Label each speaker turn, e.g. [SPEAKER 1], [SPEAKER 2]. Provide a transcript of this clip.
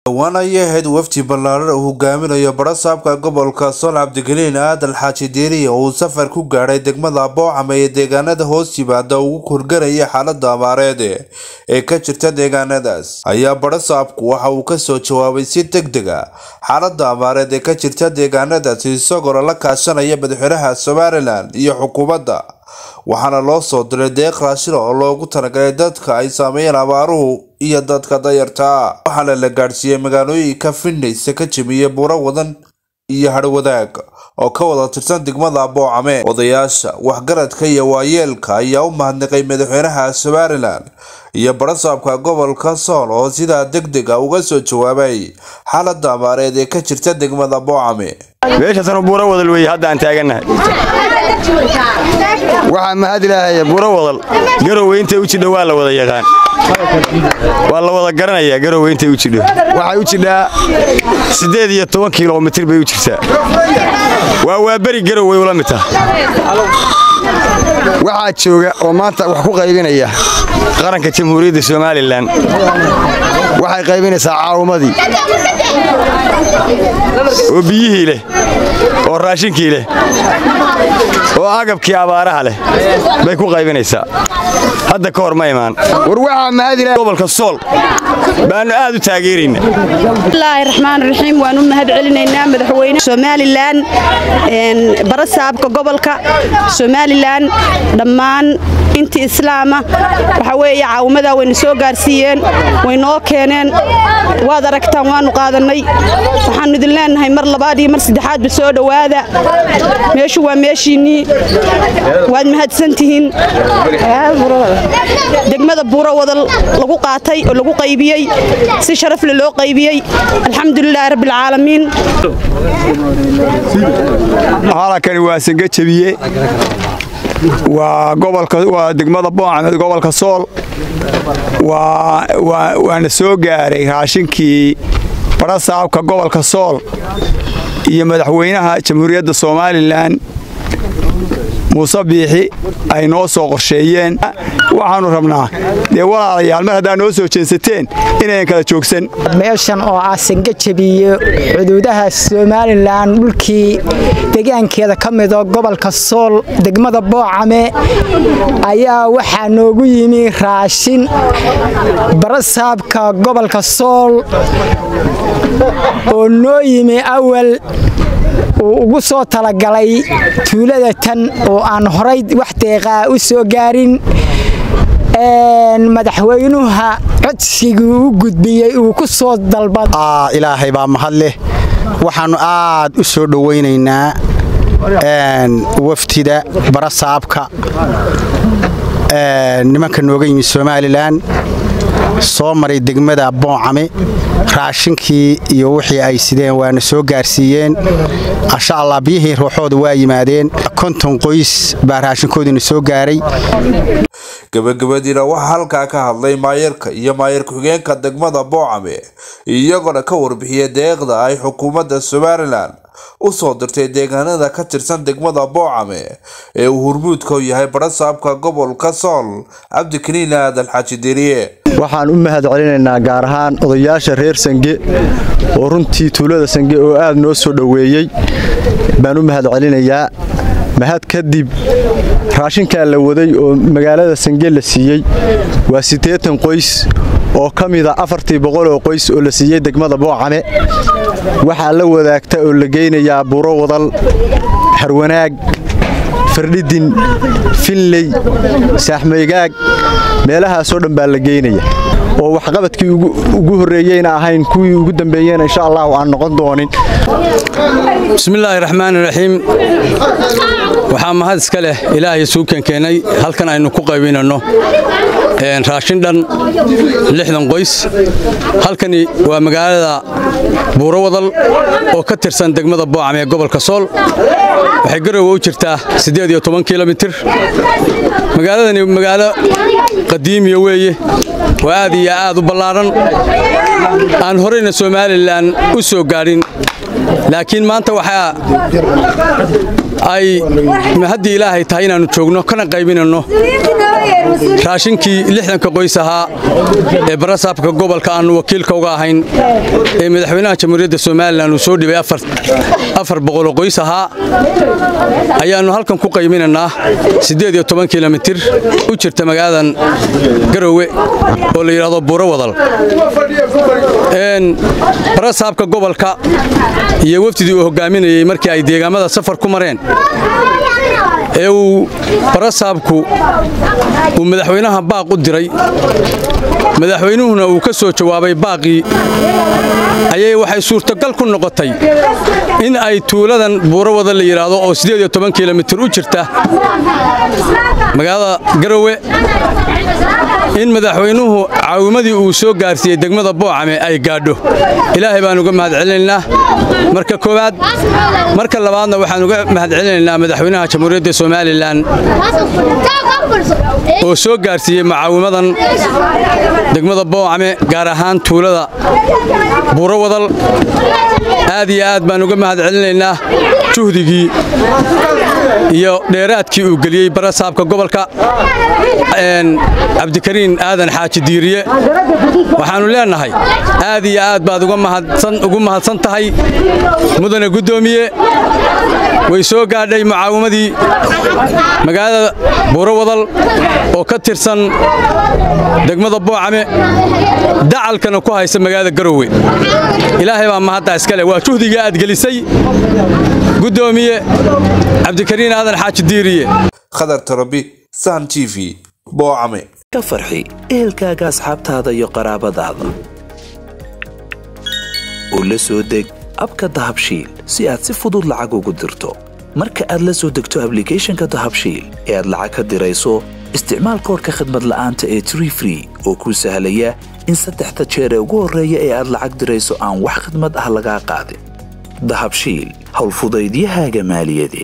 [SPEAKER 1] dhowaan ayay ahayd wafdi ballaaran uu hogaaminayo barasaabka gobolka sool cabdigeliin aadan xaaji diiriya uu safar ku gaadhay degmada boocama ee deegaanada hoos yimaada ugu korgaraya xaalada abaareed ee ka jirta deegaanadaas ayaa barasaabku waxa uu kasoo jawaabay si deg deg a xaalada abaareed ee ka jirta deegaanadaas isagoo la kaashanaya madaxweynaha somalilan iyo xukuumadda waxaana loo soo diray deeq raashina oo loogu talagalay dadka ay saameeyeen abaaruhu iyo dadka dayartaa waxaana la gaadhsiiyey magaalooyinka findhaysa ka jemiye buuro wadan iyo hadhwadaag oo ka wada tirsan degmada boocame odayaasha waxgaradka iyo waayeelka ayaa u mahadnaqay madaxweynaha somalilan iyo barasaabka gobolka sool oo sidaa deg deg a uga soo jawaabay xaalada abaareed ee ka jirta degmada boocame
[SPEAKER 2] meeshaasna buuro wadal weeye hadda aan taagannahay waxaa mahad ilaahaya buuro wadal garowe intay u jidho waa la wada yaqaan waa la wada garanayaa garowe intay u jidho waxay u jidhaa siddeed iyo toban kilomitir bay u jirtaa waa waa beri garowe ula mid taha waxaa jooga oo maanta wax ku qaybinaya qaranka jamhuuriyadda somalilan waxay qaybinaysaa caawumadii oo biyihii leh oo raashinkii leh oo agabkii abaaraha leh bay ku qaybinaysaa hadda ka hor ma imaan war waxaa mahadila gobolka sool baannu aad u taageerayna
[SPEAKER 3] bismillaahi raxmaan raxiim waan u mahad celinaynaa madaxweyne somalilan barasaabka gobolka somalilan dhammaan intii islaama waxa weeye caawumadaa wayna soo gaarsiiyeen way noo keeneen waad aragtaan waannu qaadannay waxaannu idin leennahay mar labaad iyo mar saddexaadba soo dhowaada meeshu waa meeshiinnii waad mahadsantihiin degmada buuro wadal lagu qaatay oo lagu qaybiyey si sharafle loo qaybiyey alxamdulilaahi rabbialcaalamiin
[SPEAKER 2] halakani waa sanga jebiye waa waa degmada boocame gobolka sool waana soo gaaray raashinkii barasaabka gobolka sool iyo madaxweynaha jamhuuriyadda somalilan muuse biixi ay noo soo qorsheeyeen waxaannu rabnaa dee walaalayaal mar haddaa noo soo jeensateen inayan kala joogsan
[SPEAKER 4] meeshan oo ah sanga jebiye xuduudaha somalilan dhulkii degaankeeda ka mido gobolka sool degmada boocame ayaa waxaa noogu yimi raashin barasaabka gobolka sool oo noo yimi awal uu ugu soo talagalay tuulada tan oo aan horay wax deeqaa u soo gaarin madaxweynuha codsigii u gudbiyey uu ku soo dalbada
[SPEAKER 5] ilaahay baa mahad leh waxaannu aad u soo dhowaynaynaa wafdida barasaabka nimanka nooga yimid somalilan soo maray degmada boocame raashinkii iyo wixii ay sideen waana soo gaarsiiyeen insha allah biyihii ruuxooda waa yimaadeen konton qoys baa raashinkoodiina soo gaaray
[SPEAKER 1] gabagabadiina waxaa halkaa ka hadlay maayarka iyo maayar ku-xigeenka degmada boocame iyagoona ka warbixiyay deeqda ay xukuumadda somalilan u soo dirtay deegaanada ka tirsan degmada boocame ee uu hurmuudka u yahay barasaabka gobolka sool cabdikariin aadan xaaji diriye
[SPEAKER 6] waxaan u mahad celinaynaa gaar ahaan odayaasha reer sange oo runtii tuulada sange oo aad noo soo dhoweeyey baan u mahad celinayaa mahad kadib raashinkaa la waday oo magaalada sange la siiyey waa siddeetan qoys oo ka mida afartii boqol oo qoys oo la siiyey degmada boocame waxaa la wadaagta oo la geynayaa buro wadal harwanaag fardhidin finley saaxmaygaag meelahaasoo dhan baa la geynaya oo waxqabadkii ugu horreeyeyna ahayn kuwii ugu dambeeyeyna insha allahu aan noqon doonin
[SPEAKER 7] bismillaahi raxmaani raxiim waxaa mahad iska leh ilaahay suukan keenay halkan aynu ku qaybinanno raashin dhan lixdan qoys halkani waa magaalada buuro wadal oo ka tirsan degmada boocame ee gobolka sool waxay garowe u jirtaa siddeed iyo toban kilomitir magaaladani magaalo qadiimiya weeye waa aad iyo aad u ballaaran aan horeyna somalilan u soo gaadhin laakiin maanta waxaa ay haddii ilaahay tahay inaannu joogno kana qaybinanno raashinkii lixdanka qoys ahaa ee barasaabka gobolka aannu wakiilka uga ahayn ee madaxweynaha jamhuuriyadda somalilan uu soo dhibay afar boqoloo qoys ahaa ayaannu halkan ku qaybinannaa siddeed iyo toban kilomitir u jirta magaaladan garowe oo la yidhahdo buuro wadal barasaabka gobolka iyo wafdidii uu hoggaaminayey markii ay deegaamada safar ku mareen ee uu barasaabku uu madaxweynaha baaq u diray madaxweynuhuna uu ka soo jawaabay baaqii ayay waxay suurtogal ku noqotay in ay tuuladan buuro wada la yidhaahdo oo siddeed iyo toban kilomitir u jirta magaalada garowe in madaxweynuhu caawimadii uu soo gaarsiiyey degmada boocame ay gaadho ilaahay baan uga mahad celinaynaa marka koowaad marka labaadna waxaan uga mahad celinaynaa madaxweynaha jamhuuriyadda somalilan oo soo gaarsiiyey mucaawimadan degmada boocame gaar ahaan tuulada buuro wadal aad iyo aad baan uga mahad celinaynaa juhdigii iyo dheeraadkii uu geliyey barasaabka gobolka cabdikariin aadan xaaji diiriye waxaannu leennahay aad iyo aad baad ugu mahadsan tahay mudane guddoomiye way soo gaadhay mucaawimadii magaalada buuro wadal oo ka tirsan degmada boocame dacalkana ku haysa magaalada garowe ilaahay baa mahadda iskale waa juhdiga aad gelisay guddoomiye cabdikariin aadan xaaji diiriye
[SPEAKER 1] khadar tarabi sahan t v boocame
[SPEAKER 8] ka farxi ehelkaaga asxaabtaada iyo qaraabadaada u la soo deg abka dahabshiil si aad si fudud lacag ugu dirto marka aad la soo degto ablicathonka dahabshiil ee aad lacag ka dirayso isticmaal koorka khadmad la'aanta ee tree free oo kuu sahlaya in saddexda jeer ee ugu horreeya ee aad lacag dirayso aan wax khadmad ah lagaa qaadin dahabshiil howlfudaydiyahaaga maaliyadeed